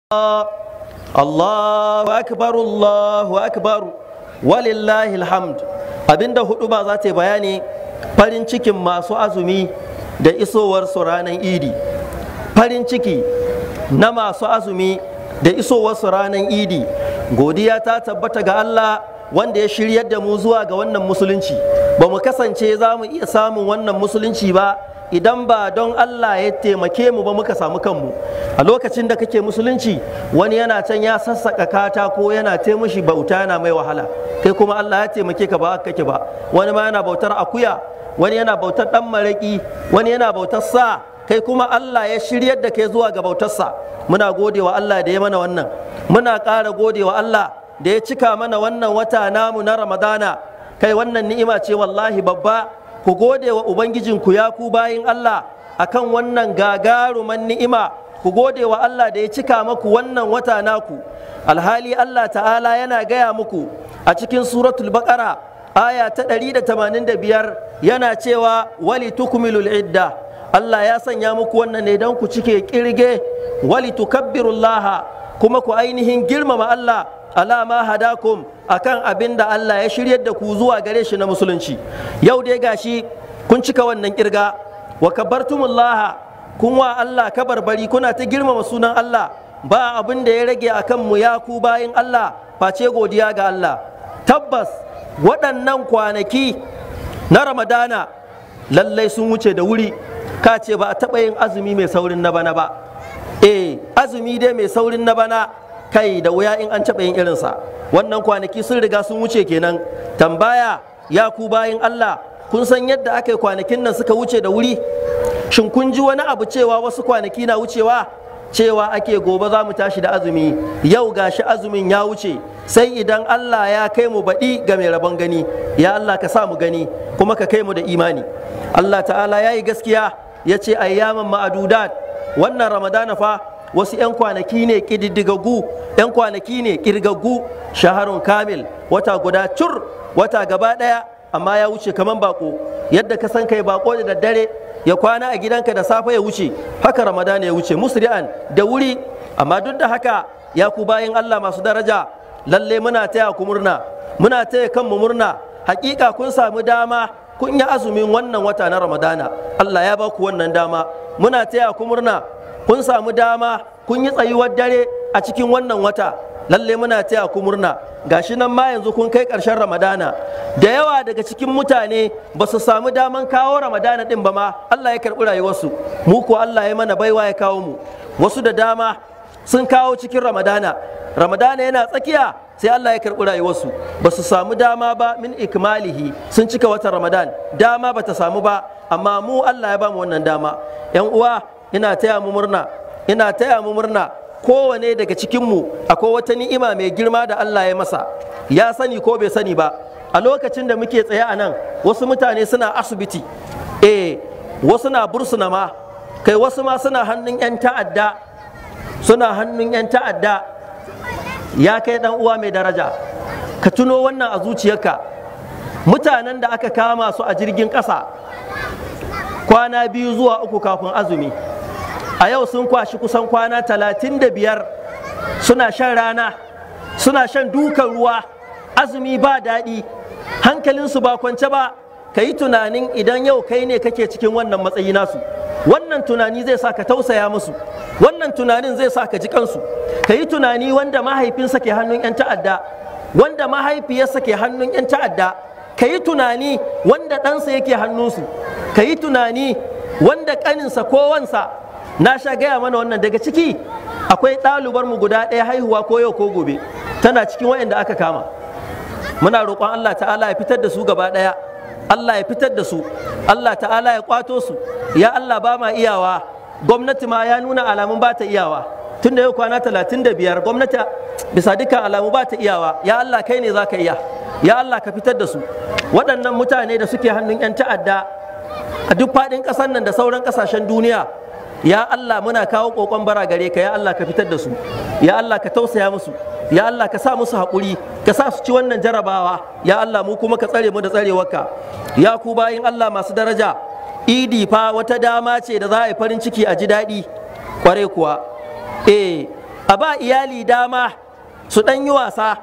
Allahu akbar Allahu akbar walillahi alhamd abinda hudu ba za ta bayani farin cikin masu azumi da isowar su ranar idi farin ciki na masu azumi da isowar su ranar idi godiya ta tabbata ga Allah wanda ya shiryar da mu zuwa ga wannan musulunci ba mu kasance za mu iya samun wannan musulunci ba idan ba don Allah ya taimake mu ba muka samu kanmu a lokacin da kake musulunci wani yana can ya sassaka katako yana taimushi bauta yana mai wahala kai kuma Allah ya taimake ka ba kake ba wani ma yana bautar akuya wani yana bautar dan maraki wani yana bautar sa kai kuma Allah ya shiryar da kai zuwa ga bautarsa muna godewa Allah da ya mana wannan muna ƙara godewa Allah da ya cika mana wannan wata namu na Ramadana kai wannan ni'ima ce wallahi babba ku gode wa Ubangijinku ya ku bayin Allah akan wannan gagaruman ni'ima ku gode wa Allah da ya cika maku wannan wata naku alhali Allah ta'ala yana gaya muku a cikin suratul baqara aya ta 185 yana cewa wali tukmilul idda Allah ya sanya muku wannan ne don ku cike kirge wali tukabbirullaha kuma ku ainihin girmama Allah alama hadakum akan abin da Allah ya shiryar da ku zuwa gare shi na musulunci yau dai gashi kun cika wannan kirga wa kabartumullah kun wa Allah kabarbari kuna ta girmama sunan Allah ba abin da ya rage akan mu ya ku bayin Allah face godiya ga Allah tabbas waɗannan kwanaki na Ramadana lallai sun wuce da wuri ka ce ba a taɓa yin azumi mai saurin na bana ba eh azumi dai mai saurin na bana kai da wuya in an taɓa yin irinsa wannan kwanaki sun riga sun wuce kenan tambaya ya ku bayin Allah kun san yadda aka yi kwanakin nan suka wuce da wuri shin kun ji wani abu cewa wasu kwanaki na wucewa cewa ake gobe za mu tashi da azumi yau gashi azumin ya wuce sai idan Allah ya kai mu baɗi ga mai rabon gani ya Allah ka sa mu gani kuma ka kai mu da imani Allah ta'ala ya yi gaskiya ya ce ayyaman ma'adudat wannan ramadana fa wasu 'yan kwanaki ne ƙididdigaggu 'yan kwanaki ne ƙirgaggu shaharun kamil wata guda cur wata gaba ɗaya amma ya wuce kaman bako yadda ka san kai bako da daddare ya kwana a gidanka da safe ya wuce haka ramadan ya wuce musri'an da wuri amma duk da haka ya ku bayin Allah masu daraja lalle muna taya ku murna muna taya kanmu murna hakika kun samu dama kun yi azumin wannan wata na ramadana Allah ya ba ku wannan dama muna taya ku murna kun samu dama kun yi tsayuwar dare a cikin wannan wata lalle muna taya ku murna gashi nan ma yanzu kun kai ƙarshen ramadana da yawa daga cikin mutane ba su samu daman kawo ramadana din ba ma Allah ya karɓi rayuwarsu mu ko Allah ya mana baiwa ya kawo mu wasu da dama sun kawo cikin ramadana ramadana yana tsakiya sai Allah ya karɓi rayuwarsu ba su samu dama ba min ikmalihi sun cika watan ramadan dama ba ta samu ba amma mu Allah ya ba mu wannan dama yan uwa ina taya mu murna ina taya mu murna kowane daga cikinmu akwai wata ni'ima mai girma da Allah ya masa ya sani ko bai sani ba a lokacin da muke tsaye a nan wasu mutane suna asibiti eh wasu na bursuna ma kai wasu ma suna hannun 'yan ta'adda suna hannun 'yan ta'adda ya kai dan uwa mai daraja ka tuno wannan a zuciyarka mutanen da aka kama su a jirgin ƙasa kwana biyu zuwa uku kafin azumi a yau sun kwashi kusan kwana talatin da biyar suna shan rana suna shan dukan ruwa azumi ba daɗi hankalinsu ba kwance ba ka yi tunanin idan yau kai ne kake cikin wannan matsayi nasu wannan tunani zai sa ka tausaya musu wannan tunanin zai sa ka ji kansu ka yi tunani wanda mahaifinsa ke hannun 'yan ta'adda wanda mahaifiyarsa ke hannun 'yan ta'adda ka yi tunani wanda ɗansa yake hannunsu ka yi tunani wanda ƙaninsa ko wansa na sha gaya mana wannan daga ciki akwai ɗalubar mu guda ɗaya haihuwa ko yau ko gobe tana cikin waɗanda aka kama muna roƙon Allah ta'ala ya fitar da su gaba ɗaya Allah ya fitar da su Allah ta'ala ya kwato su ya Allah ba ma iyawa gwamnati ma ya nuna alamun ba ta iyawa tun da yau kwana talatin da biyar gwamnati bisa dukkan alamu ba ta iyawa ya Allah kai ne za ka iya ya Allah ka fitar da su waɗannan mutane da suke hannun 'yan ta'adda a duk faɗin ƙasar nan da sauran ƙasashen duniya ya Allah muna kawo kokon bara gare ka ya Allah ka fitar da su ya Allah ka tausaya musu ya Allah ka sa musu haƙuri ka sa su ci wannan jarabawa ya Allah mu kuma ka tsare mu da tsarewarka ya ku bayin Allah masu daraja idi fa wata dama ce da za a yi farin ciki a ji daɗi kware kuwa eh a ba iyali dama su ɗan yi wasa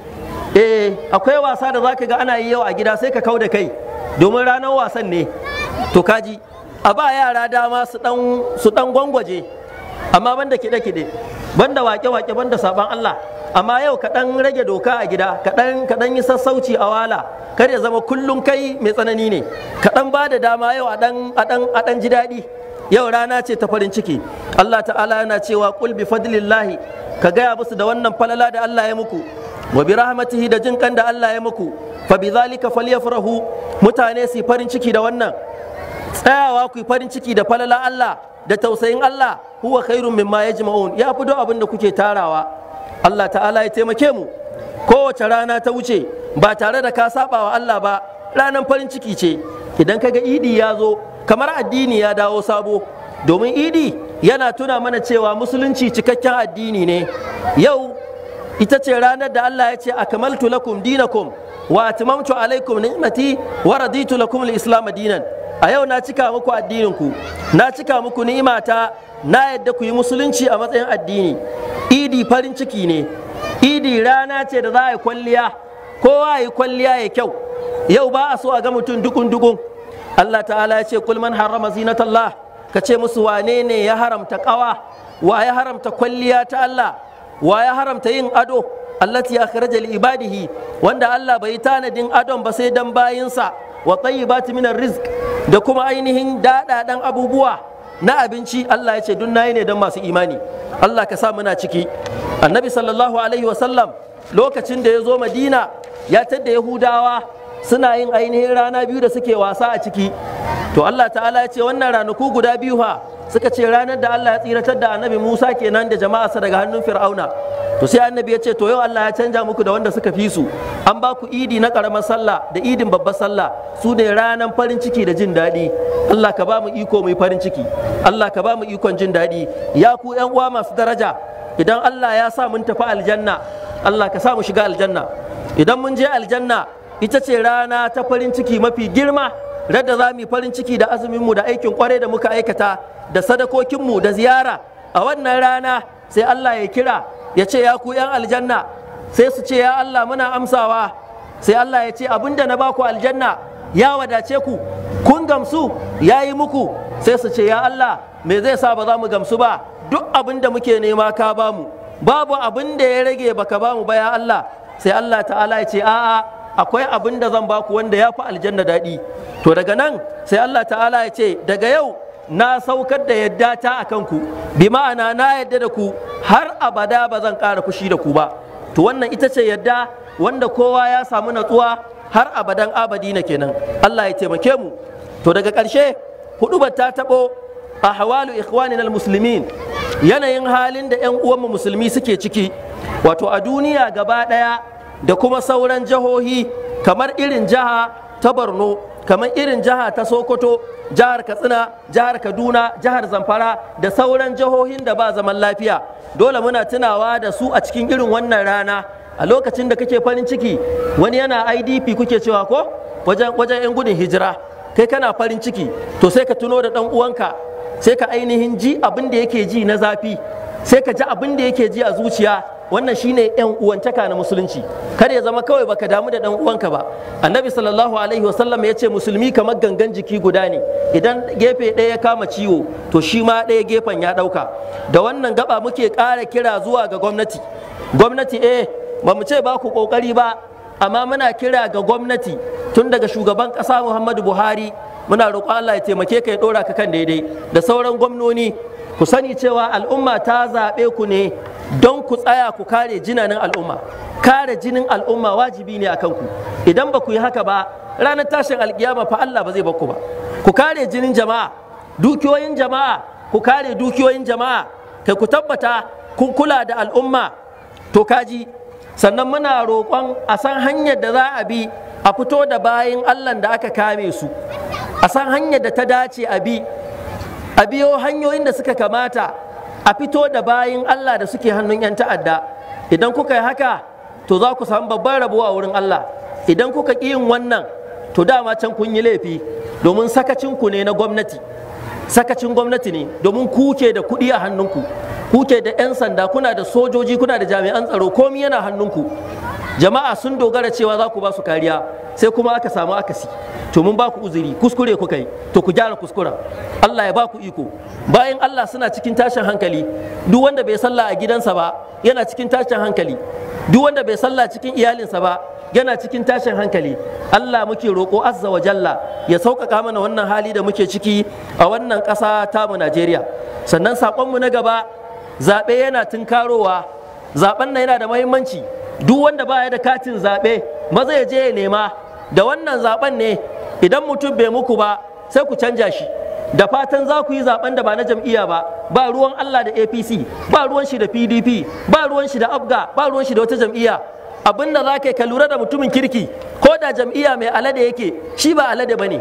eh akwai wasa da zaka ga ana yi yau a gida sai ka kau da kai domin ranar wasan ne to kaji a ba yara dama su dan su dan gwangwaje amma banda kide kide banda wake wake banda saban Allah amma yau ka dan rage doka a gida ka dan ka dan yi sassauci a wala kar ya zama kullun kai mai tsanani ne ka dan ba da dama yau a dan a dan a dan ji daɗi yau rana ce ta farin ciki Allah ta'ala yana cewa qul bi fadlillahi ka gaya musu da wannan falala da Allah ya muku wa bi rahmatihi da jin kan da Allah ya muku fa bi zalika falyafrahu mutane su farin ciki da wannan tsayawa ku farin ciki da falala Allah da tausayin Allah huwa khairun mimma yajma'un ya fi duk abin da kuke tarawa Allah ta'ala ya taimake mu kowace rana ta wuce ba tare da ka saba wa Allah ba ranar farin ciki ce idan kaga idi ya zo kamar addini ya dawo sabo domin idi yana tuna mana cewa musulunci cikakken addini ne yau ita ce ranar da Allah ya ce akmaltu lakum dinakum wa atmamtu alaikum ni'mati wa raditu lakum al-islam dinan a yau na cika muku addinin ku na cika muku ni'imata na yadda ku yi musulunci a matsayin addini idi farin ciki ne idi rana ce da za a yi kwalliya kowa yi kwalliya ya kyau yau ba a so a ga mutum dukun dukun Allah ta'ala ya ce kul man harrama zinatallah ka ce musu wane ne ya haramta kawa wa ya haramta kwalliya ta Allah wa ya haramta yin ado allati akhraja li ibadihi wanda Allah bai tanadin adon ba sai dan bayinsa wa tayyibati minar rizq da kuma ainihin dadadan abubuwa na abinci Allah ya ce dun nayi ne dan masu imani Allah ka sa muna ciki annabi sallallahu alaihi wa sallam lokacin da ya zo madina ya tadda yahudawa suna yin ainihin rana biyu da suke wasa a ciki to Allah ta'ala ya ce wannan ranaku guda biyu ha suka ce ranar da Allah ya tsiratar da annabi Musa kenan da jama'arsa daga hannun Fir'auna to sai annabi ya ce to yau Allah ya canja muku da wanda suka fi su an ba ku idi na karamar sallah da idin babbar sallah su ne ranar farin ciki da jin daɗi Allah ka ba mu iko mai farin ciki Allah ka ba mu ikon jin daɗi ya ku ƴan uwa masu daraja idan Allah ya sa mun tafi aljanna Allah ka sa mu shiga aljanna idan mun je aljanna ita ce rana ta farin ciki mafi girma radda za mu yi farin ciki da azuminmu da aikin kwarai da muka aikata da sadakokinmu da ziyara a wannan rana sai Allah ya kira ya ce ya ku 'yan aljanna sai su ce ya Allah muna amsawa sai Allah ya ce abinda na baku aljanna ya wadace ku kun gamsu ya yi muku sai su ce ya Allah me zai sa ba za mu gamsu ba duk abin da muke nema ka bamu babu abin da ya rage baka bamu ba ya Allah sai Allah ta'ala ya ce a'a akwai abin da zan baku wanda ya fi aljanna daɗi to daga nan sai Allah ta'ala ya ce daga yau na saukar da yadda ta a kanku bi ma'ana na yadda da ku har abada ba zan ƙara fushi da ku ba to wannan ita ce yadda wanda kowa ya samu natsuwa har abadan abadi na kenan Allah ya taimake mu to daga ƙarshe hudubar ta taɓo a hawalu ikhwanin muslimin yanayin halin da 'yan uwanmu musulmi suke ciki wato a duniya gaba ɗaya da kuma sauran jihohi kamar irin jiha ta borno kamar irin jiha ta sokoto jihar katsina jihar kaduna jihar zamfara da sauran jihohin da ba zaman lafiya dole muna tunawa da su a cikin irin wannan rana a lokacin da kake farin ciki wani yana idp kuke cewa ko wajen 'yan gudun hijira kai kana farin ciki to sai ka tuno da ɗan uwanka sai ka ainihin ji abin da yake ji na zafi sai ka ji abin da yake ji a zuciya wannan shine yan uwantaka na musulunci kar ya zama kawai baka damu da dan uwanka ba annabi sallallahu alaihi wasallam ya ce musulmi kamar gangan jiki guda ne idan gefe ɗaya ya kama ciwo to shi ma ɗaya gefen ya ɗauka da wannan gaba muke ƙara kira zuwa ga gwamnati gwamnati eh ba mu ce ba ku ƙoƙari ba amma muna kira ga gwamnati tun daga shugaban ƙasa muhammadu buhari muna roƙon allah ya taimake ka ya ɗora ka kan daidai da sauran gwamnoni ku sani cewa al'umma ta zaɓe ku ne don ku tsaya ku kare jinanin al'umma kare jinin al'umma wajibi ne a kanku idan ba ku yi haka ba ranar tashin alkiyama fa Allah ba zai bakku ba ku kare jinin jama'a dukiyoyin jama'a ku kare dukiyoyin jama'a kai ku tabbata kun kula da al'umma to kaji sannan muna roƙon a san hanyar da za a bi a fito da bayin Allah da aka kame su a san hanyar da ta dace a bi a biyo hanyoyin da suka kamata a fito da bayin Allah da suke hannun 'yan ta'adda idan kuka yi haka to za ku samu babban rabuwa wurin Allah idan kuka ƙi yin wannan to dama can kun yi laifi domin sakacinku ne na gwamnati sakacin gwamnati ne domin ku ke da kuɗi a hannunku kuke da 'yan sanda kuna da sojoji kuna da jami'an tsaro komi yana hannunku jama'a sun dogara cewa za ku ba su kariya sai kuma aka samu akasi to mun ba ku uzuri kuskure kuka yi to ku gyara kuskuren Allah ya ba ku iko bayan Allah suna cikin tashin hankali duk wanda bai sallah a gidansa ba yana cikin tashin hankali duk wanda bai sallah cikin iyalinsa ba yana cikin tashin hankali Allah muke roƙo azza wa jalla ya sauƙaƙa mana wannan hali da muke ciki a wannan ƙasa tamu Najeriya sannan saƙonmu na gaba zaɓe yana tunkarowa zaɓen nan yana da muhimmanci duk wanda baya da katin zaɓe maza ya je ya nema da wannan zaɓen ne idan mutum bai muku ba sai ku canja shi da fatan za ku yi zaɓen da ba na jam'iyya ba ba ruwan Allah da APC ba ruwan shi da PDP ba ruwan shi da Abga ba ruwan shi da wata jam'iyya abin da za ka ka lura da mutumin kirki ko da jam'iyya mai alade yake shi ba alade ba ne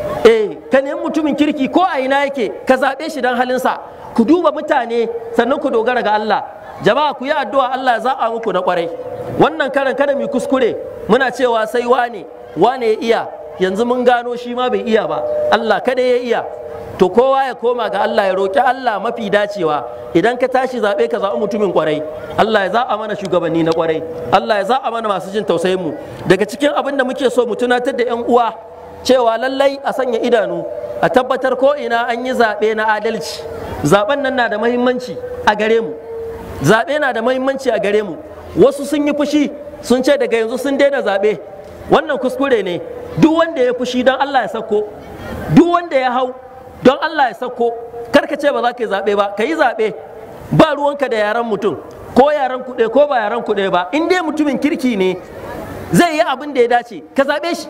eh ka nemi mutumin kirki ko a ina yake ka zaɓe shi don halinsa ku duba mutane sannan ku dogara ga Allah jama'a ku yi addu'a Allah ya zaɓa muku na kwarai wannan karan kada mu kuskure muna cewa sai wane wane ya iya yanzu mun gano shi ma bai iya ba Allah kada ya iya to kowa ya koma ga Allah ya roƙi Allah mafi dacewa idan ka tashi zaɓe ka zaɓi mutumin kwarai Allah ya zaɓa mana shugabanni na kwarai Allah ya zaɓa mana masu jin tausayin mu daga cikin abin da muke so mu tunatar da 'yan uwa cewa lallai a sanya idanu a tabbatar ko ina an yi zaɓe na adalci zaɓen nan na da mahimmanci a gare mu zaɓe na da mahimmanci a gare mu wasu sun yi fushi sun ce daga yanzu sun daina zaɓe wannan kuskure ne duk wanda ya fushi don Allah ya sauko duk wanda ya hau don Allah ya sauko karka ce ba za ka yi zaɓe ba ka yi zaɓe ba ruwanka da yaran mutum ko yaran kuɗe ko ba yaran kuɗe ba in dai mutumin kirki ne zai yi abin da ya dace ka zaɓe shi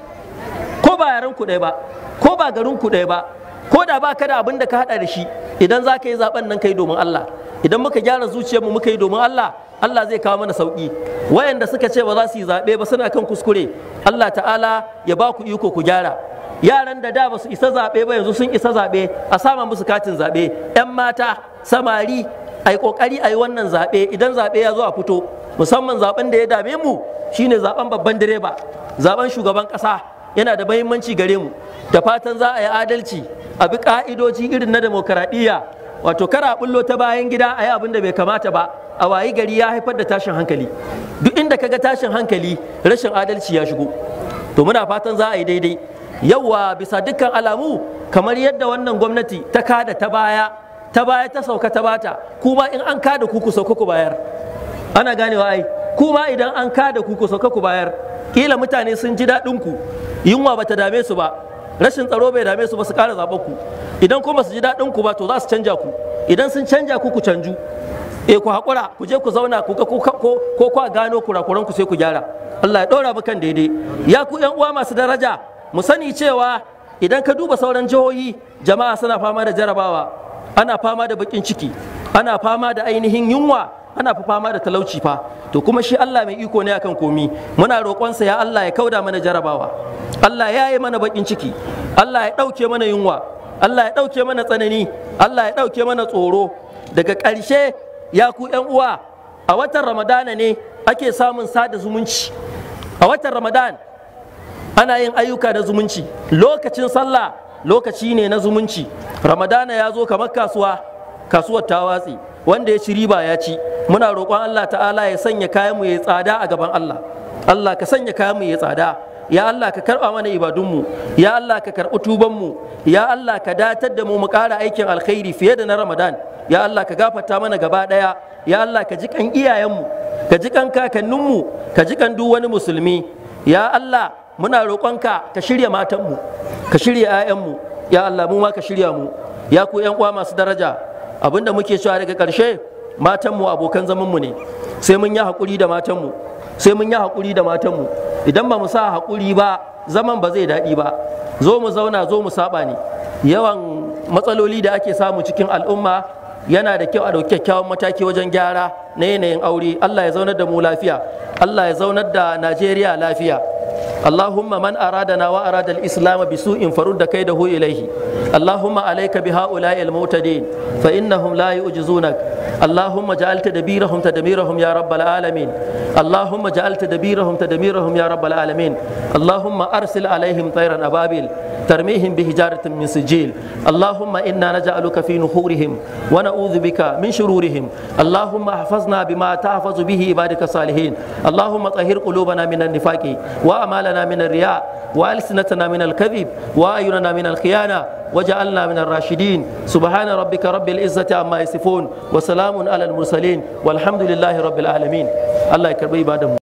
ko ba yaran kuɗe ba ko ba garin kuɗe ba ko da ba ka da abin da ka haɗa da shi idan za ka yi zaɓen nan ka yi domin Allah idan muka gyara zuciyarmu muka yi domin Allah Allah zai kawo mana sauƙi wayanda suka ce ba za su yi zaɓe ba suna kan kuskure Allah ta'ala ya ba ku iko ku gyara yaran da da ba su isa zaɓe ba yanzu sun isa zaɓe a sama musu katin zaɓe 'yan mata samari a yi ƙoƙari a yi wannan zaɓe idan zaɓe ya zo a fito musamman zaɓen da ya dame mu shine zaɓen babban direba zaɓen shugaban ƙasa yana da mahimmanci gare mu da fatan za a yi adalci a bi ƙa'idoji irin na demokaradiyya wato kara bullo ta bayan gida a yi abin da bai kamata ba a wayi gari ya haifar da tashin hankali duk inda kaga tashin hankali rashin adalci ya shigo to muna fatan za a yi daidai yauwa bisa dukkan alamu kamar yadda wannan gwamnati ta kada ta baya ta baya ta sauka ta bata kuma in an kada ku ku sauka ku bayar ana ganewa ai kuma idan an kada ku ku sauka ku bayar kila mutane sun ji daɗin ku yunwa bata dame su ba rashin tsaro bai dame su ba su ƙara zaɓar ku idan kuma su ji daɗin ku ba to za su canja ku idan sun canja ku ku canju eh ku haƙura ku je ku zauna ku ga ko ko ku gano kurakuran ku sai ku gyara Allah ya ɗora mu kan daidai ya ku ƴan uwa masu daraja mu sani cewa idan ka duba sauran jihohi jama'a suna fama da jarabawa ana fama da bakin ciki ana fama da ainihin yunwa ana fa fama da talauci fa to kuma shi Allah mai iko ne akan komi muna roƙonsa ya Allah ya kauda mana jarabawa Allah ya yi mana bakin ciki Allah ya ɗauke mana yunwa Allah ya ɗauke mana tsanani Allah ya ɗauke mana tsoro daga ƙarshe ya ku ƴan uwa a watan ramadana ne ake samun sada zumunci a watan ramadan ana yin ayyuka na zumunci lokacin sallah lokaci ne na zumunci ramadana ya zo kamar kasuwa kasuwar ta watsi wanda ya ci riba ya ci muna roƙon Allah ta'ala ya sanya kayanmu ya tsada a gaban Allah Allah ka sanya kayanmu ya tsada ya Allah ka karɓa mana ibadunmu ya Allah ka karɓi tubanmu ya Allah ka datar da mu mu ƙara aikin alkhairi fiye da na ramadan ya Allah ka gafarta mana gaba ɗaya ya Allah ka ji kan iyayenmu ka ji kan kakanninmu ka ji kan duk wani musulmi ya Allah muna roƙonka ka shirya matanmu ka shirya 'ya'yanmu ya Allah mu ma ka shirya mu ya ku 'yan uwa masu daraja abinda muke cewa daga ƙarshe matanmu abokan zamanmu ne sai mun yi haƙuri da matanmu sai mun yi haƙuri da matanmu idan ba mu sa haƙuri ba zaman ba zai daɗi ba zo mu zauna zo mu saba ne yawan matsaloli da ake samu cikin al'umma yana da kyau a ɗauki kyakkyawan mataki wajen gyara na yanayin aure Allah ya zaunar da mu lafiya Allah ya zaunar da Najeriya lafiya اللهم من أرادنا وأراد الإسلام بسوء فرد كيده إليه اللهم عليك بهؤلاء المعتدين فإنهم لا يؤجزونك اللهم جعل تدبيرهم تدميرهم يا رب العالمين اللهم جعل تدبيرهم تدميرهم يا رب العالمين اللهم أرسل عليهم طيرا أبابيل ترميهم بحجارة من سجيل اللهم إنا نجعلك في نحورهم ونعوذ بك من شرورهم اللهم احفظنا بما تحفظ به عبادك الصالحين اللهم طهر قلوبنا من النفاق وأمالنا من الرياء وألسنتنا من الكذب وأعيننا من الخيانة وجعلنا من الراشدين سبحان ربك رب العزة عما يصفون وسلام على المرسلين والحمد لله رب العالمين الله يكرم عباده